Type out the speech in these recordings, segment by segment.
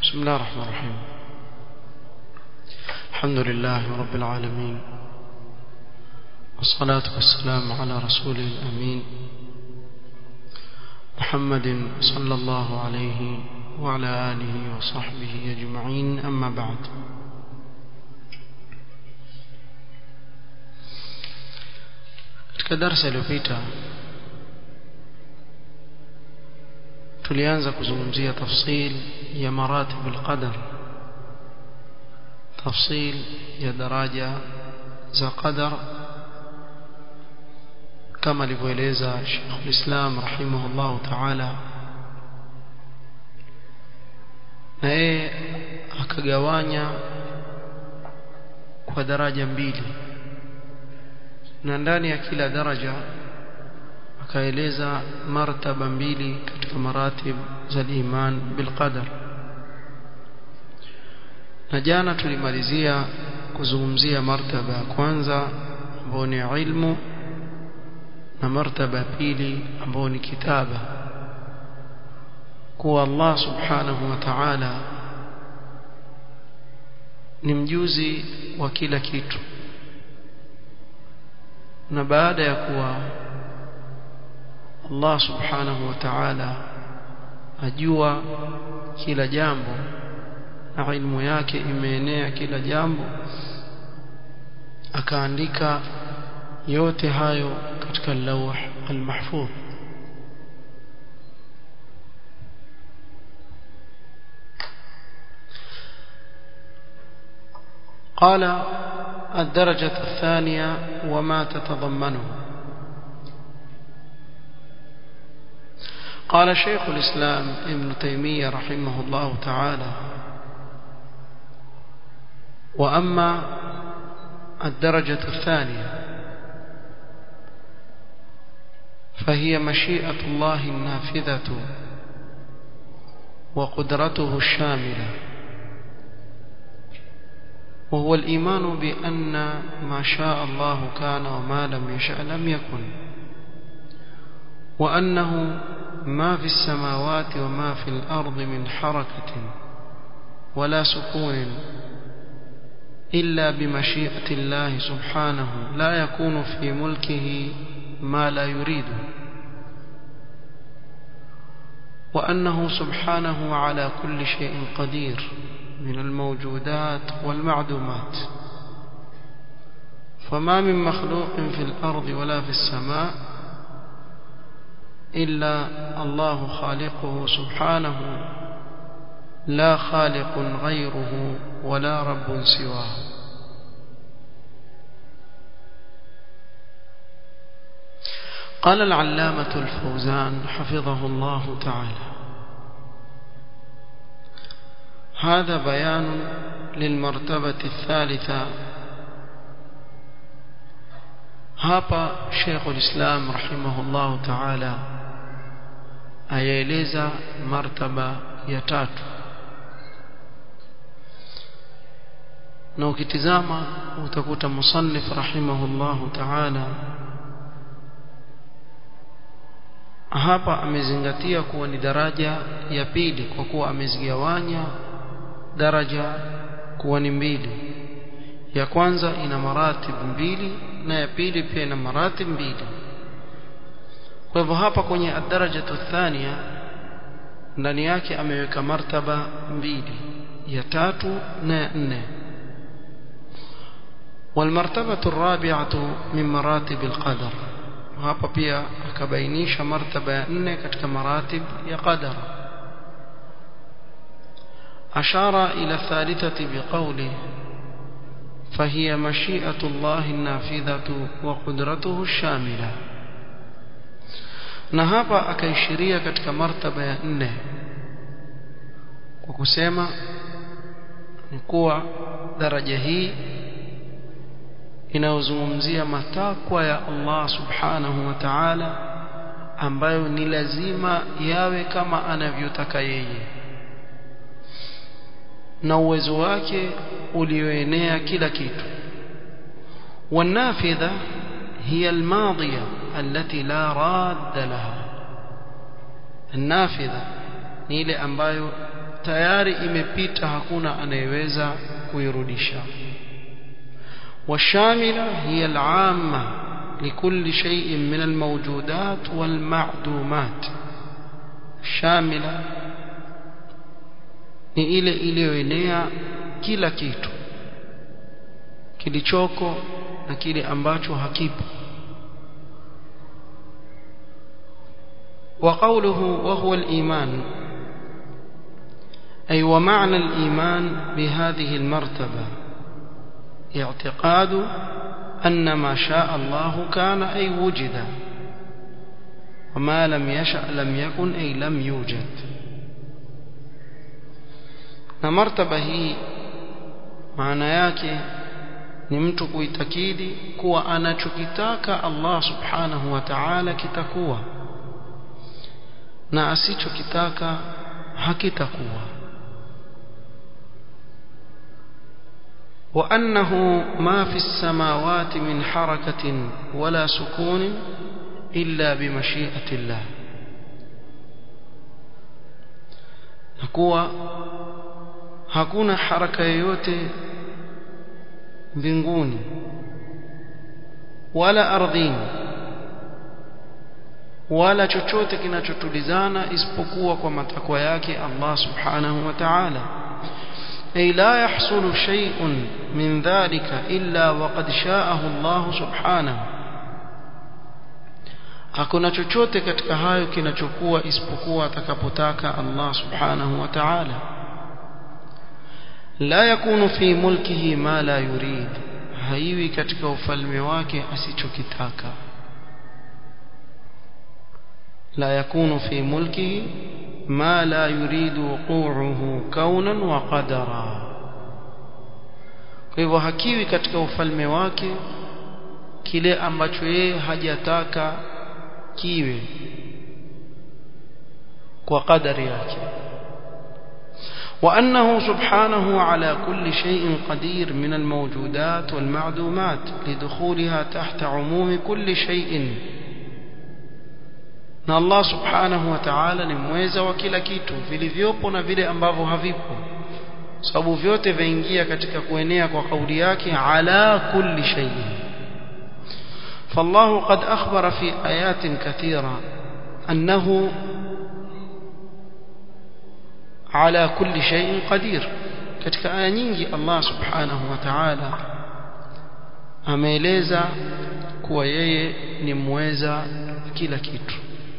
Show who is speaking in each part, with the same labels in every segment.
Speaker 1: بسم الله الرحمن الرحيم الحمد لله رب العالمين والصلاة والسلام على رسوله الأمين محمد صلى الله عليه وعلى آله وصحبه أجمعين أما بعد katika darasa iliyopita tulianza kuzungumzia tafsil ya maratib alqadar tafsil ya daraja za qadar kama alivyoeleza Sheikh al-Islam rahimahullah ta'ala na yeye akagawanya kwa daraja mbili na ndani ya kila daraja akaeleza martaba mbili katika maratib za iman bilqadar na jana tulimalizia kuzungumzia martaba ya kwanza ambayo ni ilmu na martaba ya pili ambayo ni kitaba kuwa Allah subhanahu wa ta'ala ni mjuzi wa kila kitu na baada ya kuwa Allah subhanahu wa ta'ala ajua kila jambo na ilmu yake imeenea kila jambo akaandika yote hayo katika lawh al-mahfuz قال الدرجة الثانية وما تتضمنه قال شيخ الإسلام ابن تيمية رحمه الله تعالى وأما الدرجة الثانية فهي مشيئة الله النافذة وقدرته الشاملة وهو الإيمان بأن ما شاء الله كان وما لم يشأ لم يكن وأنه ما في السماوات وما في الأرض من حركة ولا سكون إلا بمشيئة الله سبحانه لا يكون في ملكه ما لا يريده وأنه سبحانه على كل شيء قدير من الموجودات والمعدومات فما من مخلوق في الأرض ولا في السماء إلا الله خالقه سبحانه لا خالق غيره ولا رب سواه قال العلامة الفوزان حفظه الله تعالى هذا بيان للمرتبة الثالثة hapa Sheikh ulislam rahimahullah ta'ala ayaeleza martaba ya tatu na ukitizama utakuta musannif rahimahullah ta'ala hapa amezingatia kuwa ni daraja ya pili kwa kuwa amezigawanya daraja kuwa ni mbili ya kwanza ina maratib mbili na ya pili pia ina maratib mbili kwa hivyo hapa kwenye daraja thania ndani yake ameweka martaba mbili ya tatu na ya nne والمرتبة الرابعة من مراتب القدر hapa pia akabainisha martaba ya nne katika maratib ya qadar أشار إلى الثالثة بقوله فهي مشيئة الله النافذة وقدرته الشاملة na hapa akaishiria katika martaba ya nne kwa kusema ni kuwa daraja hii inayozungumzia matakwa ya Allah subhanahu wa ta'ala ambayo ni lazima yawe kama anavyotaka yeye na uwezo wake ulioenea kila kitu والنافذة هي الماضية التي لا راد لها النافذة ni ile ambayo tayari imepita hakuna anayeweza kuirudisha والشاملة هي العامة لكل شيء من الموجودات والمعدومات شاملة ni ile iliyoenea kila kitu kilichoko na kile ambacho hakipo وقوله وهو الإيمان أي ومعنى الإيمان بهذه المرتبة اعتقاد أن ما شاء الله كان أي وجد وما لم يشأ لم يكن أي لم يوجد na martaba hii maana yake ni mtu kuitakidi kuwa anachokitaka Allah subhanahu wa ta'ala kitakuwa na asichokitaka hakitakuwa وأنه ما في السماوات من حركة ولا سكون إلا بمشيئة الله نكوى hakuna haraka yoyote mbinguni wala ardhini wala chochote kinachotulizana isipokuwa kwa matakwa yake Allah subhanahu wa ta'ala ay la yahsulu shay'un min dhalika illa waqad sha'ahu Allah subhanahu hakuna chochote katika hayo kinachokuwa isipokuwa atakapotaka Allah subhanahu wa ta'ala la yakunu fi mulkihi ma la yurid haiwi katika ufalme wake asichokitaka la yakunu fi mulkihi ma la yurid wuqu'uhu kaunan wa qadara kwa hivyo hakiwi katika ufalme wake kile ambacho yeye hajataka kiwe kwa kadari yake وأنه سبحانه على كل شيء قدير من الموجودات والمعدومات لدخولها تحت عموم كل شيء na Allah subhanahu wa ta'ala ni mweza wa kila kitu vilivyopo na vile ambavyo havipo sababu vyote vaingia katika kuenea kwa kauli yake ala kulli shay'in فالله قد أخبر في آيات كثيرة أنه على كل شيء قدير katika aya nyingi Allah subhanahu wa ta'ala ameeleza kuwa yeye ni mweza kila kitu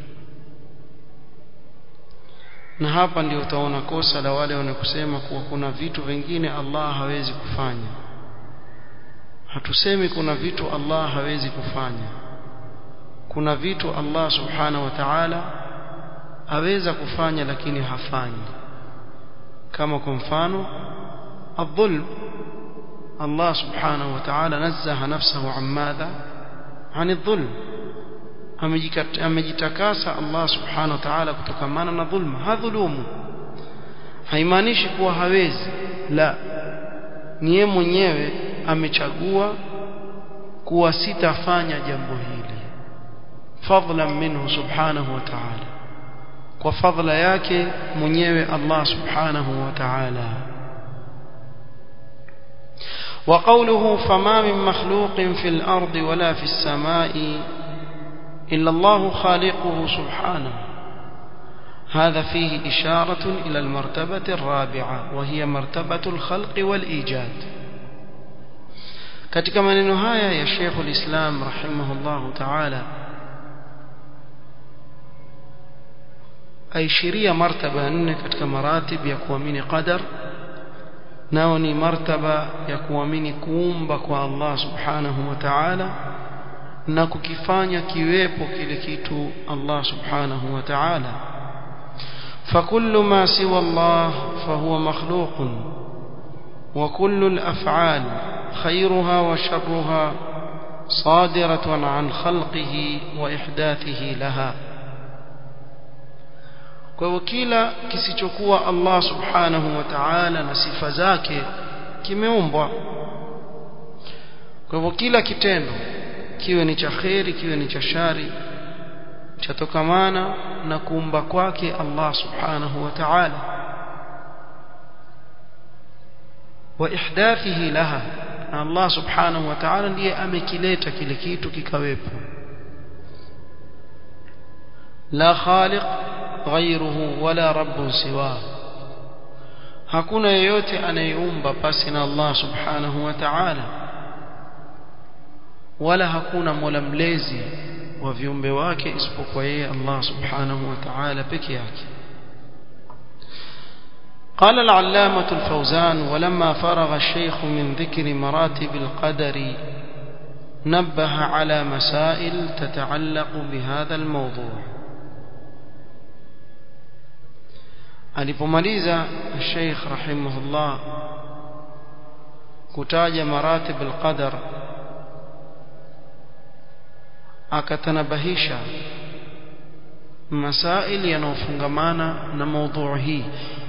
Speaker 1: na hapa ndio utaona kosa la wale wanakusema kuwa kuna vitu vingine Allah hawezi kufanya hatusemi kuna vitu Allah hawezi kufanya kuna vitu Allah subhanahu wa ta'ala aweza kufanya lakini hafanyi kama kwa mfano الظلم الله سبحانه وتعالى نزه نفسه عن ماذا عن الظلم amejitakasa Allah subhanahu wa ta'ala kutokamana na dhulma hadhulumu haimaanishi kuwa hawezi la ni yeye mwenyewe amechagua kuwa sitafanya jambo hili fadlan minhu subhanahu wa ta'ala kwa fadla yake mwenyewe Allah subhanahu wa ta'ala وقوله فما من مخلوق في الأرض ولا في السماء إلا الله خالقه سبحانه هذا فيه إشارة إلى المرتبة الرابعة وهي مرتبة الخلق والإيجاد katika maneno haya ya Sheikh al-Islam rahimahullah ta'ala aishiria martaba nne katika maratib ya kuamini qadar nao ni martaba ya kuamini kuumba kwa Allah subhanahu wa ta'ala na kukifanya kiwepo kile kitu Allah subhanahu wa ta'ala فكل ما سوى الله فهو مخلوق وكل الأفعال خيرها وشرها صادرة عن خلقه وإحداثه لها kwa hivyo kila kisichokuwa Allah subhanahu wa ta'ala na sifa zake kimeumbwa kwa hivyo kila kitendo kiwe ni cha kheri kiwe ni cha shari chatokamana na kuumba kwake Allah subhanahu wa ta'ala wa ihdathihi laha na Allah subhanahu wa ta'ala ndiye amekileta kile kitu kikawepo la khaliq ghayruhu wala rabbun siwa hakuna yeyote anayeumba pasi na Allah subhanahu wa ta'ala wala hakuna mola mlezi wa viumbe wake isipokuwa yeye Allah subhanahu wa ta'ala peke yake قال العلامة الفوزان ولما فرغ الشيخ من ذكر مراتب القدر نبه على مسائل تتعلق بهذا الموضوع alipomaliza Sheikh rahimahullah kutaja maratib al-qadar akatanabahisha masail yanayofungamana na mada hii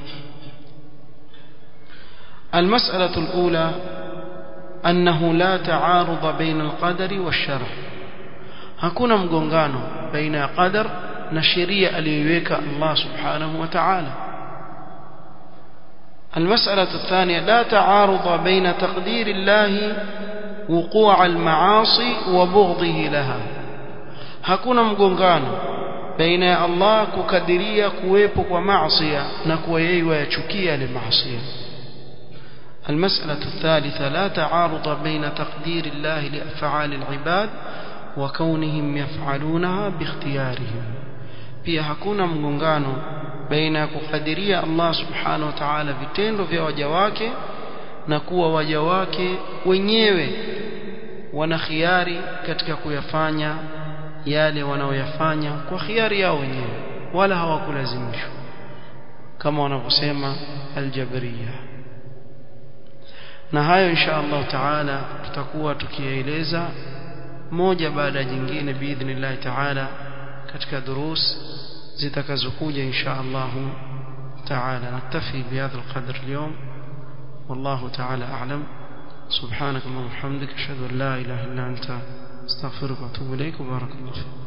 Speaker 1: المسألة الأولى أنه لا تعارض بين القدر والشرع hakuna mgongano baina ya qadar na sheria aliyoiweka Allah subhanahu wa ta'ala المسألة الثانية لا تعارض بين تقدير الله وقوع المعاصي وبغضه لها hakuna mgongano baina ya Allah kukadiria kuwepo kwa maasi na kuwa yeye wayachukia yale maasi المسألة الثالثة لا تعارض بين تقدير الله لأفعال العباد وكونهم يفعلونها باختيارهم pia hakuna mgongano baina ya kukadiria Allah subhanahu wa ta'ala vitendo vya waja wake na kuwa waja wake wenyewe wana khiari katika kuyafanya yale wanaoyafanya kwa khiari yao wenyewe wala hawakulazimishwa kama wanavyosema aljabriya na hayo insha Allah taala tutakuwa tukieleza moja baada ya jingine biidhnillah taala katika durus zitakazokuja insha Allah taala naktafi bihadha alqadr اليوم والله تعالى أعلم سبحانك اللهم وبحمدك أشهد أن لا إله إلا أنت استغفرك وأتوب إليك وبارك الله فيك